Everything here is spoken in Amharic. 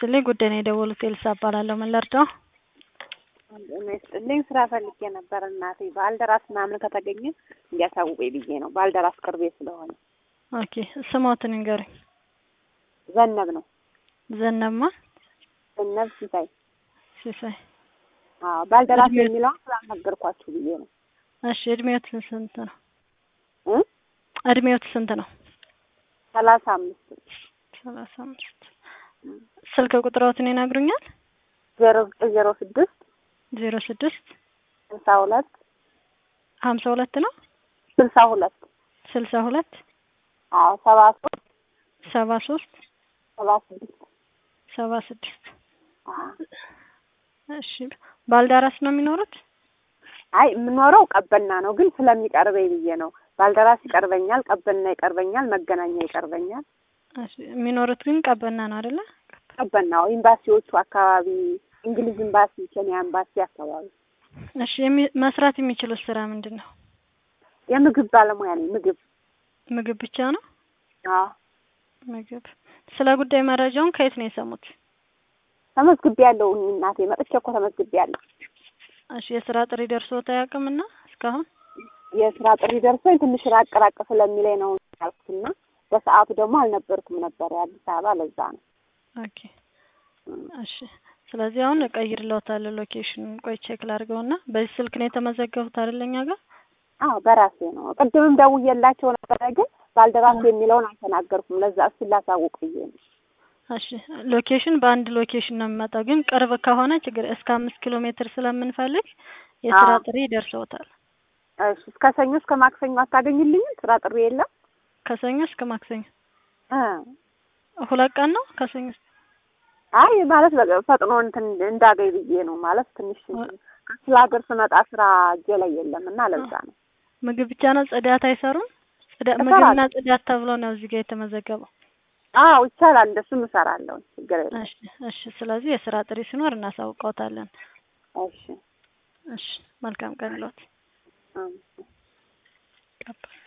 ይስጥልኝ። ጉዳይ ነው የደወሉት። ኤልሳ እባላለሁ። ምን ልርዳው? ጤና ይስጥልኝ። ስራ ፈልጌ ነበር እናቴ። ባልደራስ ምናምን ከተገኘ እንዲያሳውቀኝ ብዬ ነው። ባልደራስ ቅርቤ ስለሆነ። ኦኬ ስሞትን ንገሩኝ። ዘነብ ነው። ዘነብማ ዘነብ ሲሳይ። ሲሳይ። አዎ ባልደራስ እድሜ- የሚለውን ስላልነገርኳችሁ ብዬ ነው። እሺ እድሜዎት ስንት ነው? እ እድሜዎት ስንት ነው? ሰላሳ አምስት ሰላሳ አምስት ስልክ ቁጥሮትን ይነግሩኛል? ዜሮ ዘጠኝ ዜሮ ስድስት ዜሮ ስድስት ስልሳ ሁለት ሀምሳ ሁለት ነው ስልሳ ሁለት ስልሳ ሁለት አዎ ሰባ ሶስት ሰባ ሶስት ሰባ ስድስት ሰባ ስድስት አዎ። እሺ ባልደራስ ነው የሚኖሩት? አይ የምኖረው ቀበና ነው፣ ግን ስለሚቀርበኝ ብዬ ነው። ባልደራስ ይቀርበኛል፣ ቀበና ይቀርበኛል፣ መገናኛ ይቀርበኛል። እሺ የሚኖሩት ግን ቀበና ነው አይደለ? ቀበናው ኤምባሲዎቹ አካባቢ እንግሊዝ ኤምባሲ፣ ኬንያ ኤምባሲ አካባቢ እሺ የሚ- መስራት የሚችሉት ስራ ምንድን ነው? የምግብ ባለሙያ ነኝ። ምግብ ምግብ ብቻ ነው? አዎ ምግብ። ስለ ጉዳይ መረጃውን ከየት ነው የሰሙት? ተመዝግቤ ያለው እናቴ መጥቼ እኮ ተመዝግቤ ያለሁ። እሺ የስራ ጥሪ ደርሶት አያውቅምና እስካሁን? የስራ ጥሪ ደርሶኝ ትንሽ ራቅ ራቅ ስለሚለኝ ነው ያልኩትና በሰዓቱ ደግሞ አልነበርኩም ነበር አዲስ አበባ፣ ለዛ ነው። ኦኬ እሺ። ስለዚህ አሁን እቀይርልዎታለሁ ሎኬሽን። ቆይ ቼክ ላድርገውና በዚህ ስልክ ነው የተመዘገቡት አይደል እኛ ጋር? አዎ በራሴ ነው። ቅድምም ደውዬላቸው ነበረ፣ ግን ባልደራስ የሚለውን አልተናገርኩም። ለዛ እሱን ላሳውቅ ብዬ ነው። እሺ ሎኬሽን በአንድ ሎኬሽን ነው የሚመጣው፣ ግን ቅርብ ከሆነ ችግር እስከ አምስት ኪሎ ሜትር ስለምንፈልግ የስራ አዎ። ጥሪ ይደርሰውታል። እሺ እስከ ሰኞ እስከ ማክሰኞ አታገኝልኝም? ስራ ጥሪ የለም? ከሰኞ እስከ ማክሰኞ እ ሁለት ቀን ነው ከሰኞ እስከ አይ ማለት በቃ ፈጥኖ እንትን እንዳገኝ ብዬ ነው። ማለት ትንሽ ከስለ ሀገር ስመጣ ስራ እጄ ላይ የለም እና ለዛ ነው። ምግብ ብቻ ነው፣ ጽዳት አይሰሩም? ጽዳ- እሰራለሁ። ምግብና ጽዳት ተብሎ ነው እዚህ ጋር የተመዘገበው። አዎ ይቻላል፣ እንደሱም እሰራለሁ። ችግር የለም። እሺ እሺ። ስለዚህ የስራ ጥሪ ሲኖር እናሳውቀውታለን። እሺ እሺ መልካም ቀን ሎት አዎ። ቀባይ